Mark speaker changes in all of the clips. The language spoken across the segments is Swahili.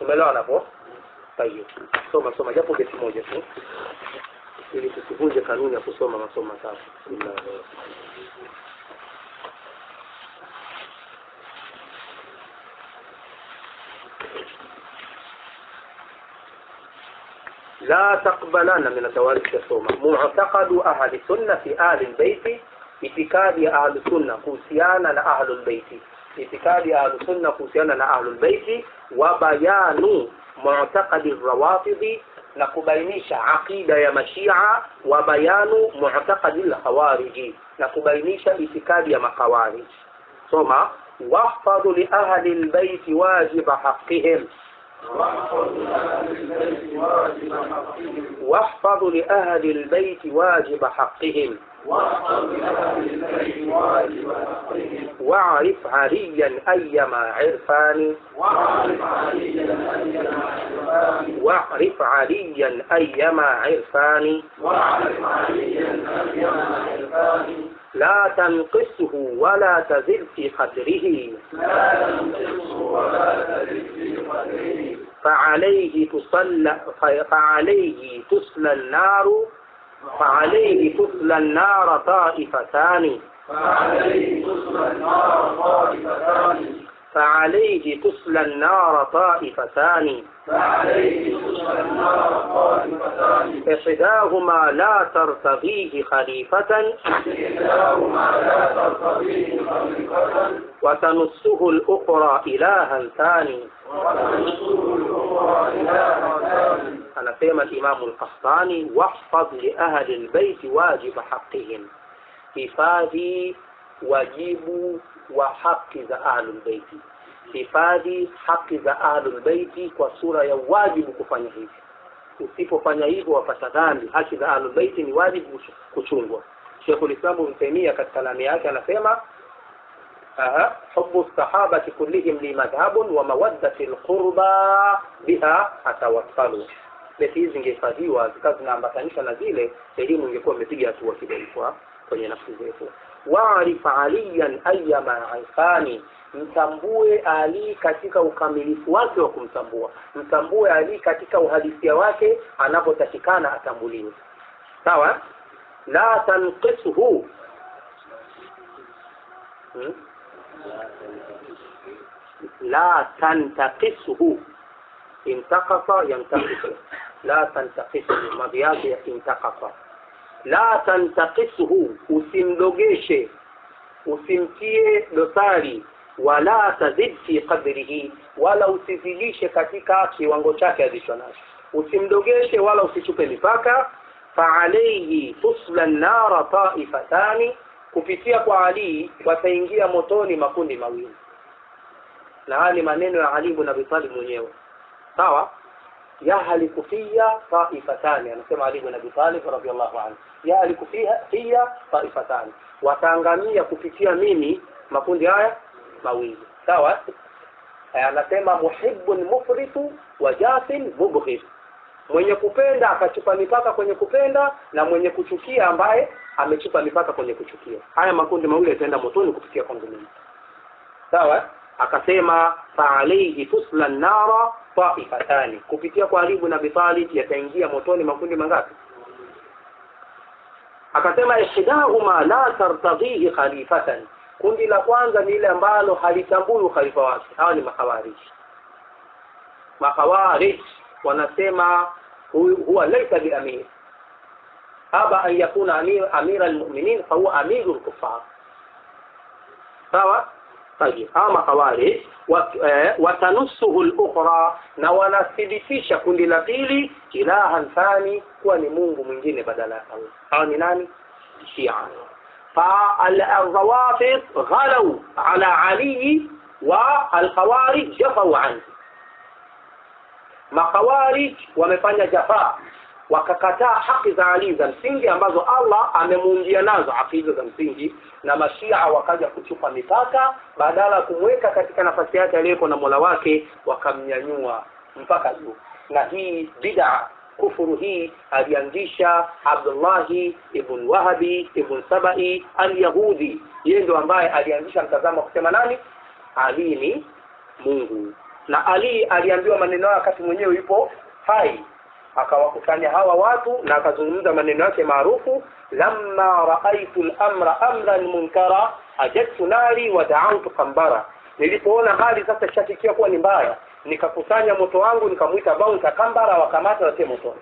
Speaker 1: tumeelewana hapo tayeb soma soma japo beti moja tu ili tusivunje kanuni ya kusoma masomo matatu Bismillah. لا تقبلن من التواريخ الصومة معتقد أهل السنة في أهل البيت اعتقاد أهل السنة kuhusiana na أهل البيت اعتقاد أهل السنة kuhusiana na أهل البيت وبيان معتقد الروافض na kubainisha aqida ya mashia wa bayanu mu'taqadi al-khawarij na kubainisha itikadi ya makhawarij soma wahfadhu li ahli al-bayt wajiba haqqihim واحفظ لأهل البيت واجب حقهم واعرف عليا أيما عرفان واعرف عليا أيما عرفان لا تنقصه ولا تزل في قدره فعليه تصلى فعليه تصلى النار فعليه تصلى النار طائفتان فعليه تصلى النار طائفتان إحداهما لا ترتضيه خليفة وتنصه الأخرى إلها ثاني anasema Imamu al-Qahtani wahfadh li ahli al-bait wajib haqqihim, hifadhi wajibu wa haki za ahlul baiti, hifadhi haki za ahlul baiti kwa sura ya wajibu kufanya hivi. Usipofanya hivyo wapata dhambi. Haki za ahlul baiti ni wajibu kuchungwa. Sheikhul Islam Ibn Taymiyyah katika kalami yake anasema Aha, hubu sahabati kullihim li madhhabun wa mawaddati alqurba biha atawassalu. Beti hizi zingehifadhiwa zikawa zinaambatanishwa na zile, elimu ingekuwa imepiga hatua kidogo kwa kwenye nafsi zetu. Waarif aliyan ayyama aifani, mtambue Ali katika ukamilifu wake wa kumtambua, mtambue Ali katika uhalisia wake, anapotakikana atambuliwe. Sawa, la tanqisuhu hmm? لا تنتقصه انتقص ينتقص لا تنتقصه madhi yake intaqasa la tantakisuhu usimdogeshe usimtie dosari wala tazid fi qadrihi wala usizidishe katika kiwango chake alicho nacho usimdogeshe wala usichupe mipaka faalaihi tusla nara taifatani kupitia kwa Ali wataingia motoni makundi mawili na haya ni maneno ya Ali ibn Abi Talib mwenyewe sawa ya halikufia taifatani anasema Ali ibn Abi Talib radhiallahu anhu ya halikufia hiya taifatani wataangamia kupitia mimi makundi haya mawili sawa anasema muhibbun mufritu wa jasin mubghid mwenye kupenda akachupa mipaka kwenye kupenda na mwenye kuchukia ambaye amechupa mipaka kwenye kuchukia haya makundi mawili yataenda motoni kupitia kwangu mimi sawa akasema faalaihi tusla nara taifatani kupitia kwa alibu na bitalib yataingia motoni makundi mangapi akasema ihdahuma la tartadhihi khalifatan kundi la kwanza ni ile ambalo halitambui ukhalifa wake hawa ni makhawarij makhawarij wanasema huwa laisa biamir aba an yakuna amir amira almu'minin fahuwa amiru alkuffar sawa طيب ama khawarij watanusuhu al-ukhra na wanathibitisha kundi la pili ilahan thani kuwa ni Mungu mwingine badala ya Allah hawa ni nani Shia فالروافض غلوا على علي والخوارج جفوا عنه makhawarij wamefanya jafaa wakakataa haki za Ali za msingi ambazo Allah amemuungia nazo akida za msingi na mashia wakaja kuchupa mipaka badala ya kumweka katika nafasi yake aliyeko na Mola wake wakamnyanyua mpaka juu na hii bid'a kufuru hii alianzisha Abdullahi ibn Wahabi ibn Sabai al-Yahudi yeye ndo ambaye alianzisha mtazamo kusema nani Ali ni Mungu na ali aliambiwa maneno hayo wakati mwenyewe yupo hai akawakusanya hawa watu na akazungumza maneno yake maarufu lamma raaitu lamra amran munkara ajadtu nari wa daautu kambara nilipoona hali sasa ishafikia kuwa ni mbaya nikakusanya moto wangu nikamwita baunta kambara wakamata watie motoni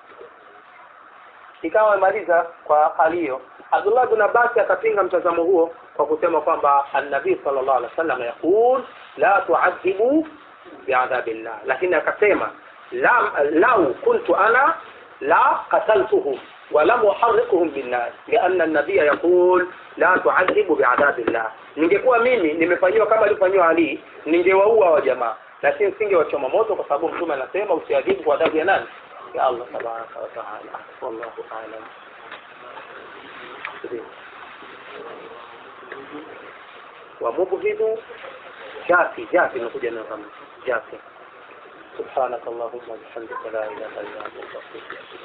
Speaker 1: ikawa amemaliza kwa hali hiyo abdullah bin abbas akapinga mtazamo huo kwa kusema kwamba annabii sallallahu alaihi wasallam yaqul la tuadhibu biadhabillah lakini akasema lau kuntu ana la qataltuhum ولم أحرقهم بالنار لأن النبي يقول لا تعذب بعذاب الله ningekuwa mimi nimefanyiwa kama alifanywa Ali ningewaua wa jamaa lakini singewachoma moto kwa sababu mtume anasema usiadhibu kwa adhabu ya nani ya Allah tabaraka wa taala wallahu a'lam wa mubghidu jafi jafi imekuja neno kama jafi سبحانك اللهم وبحمدك لا اله الا انت استغفرك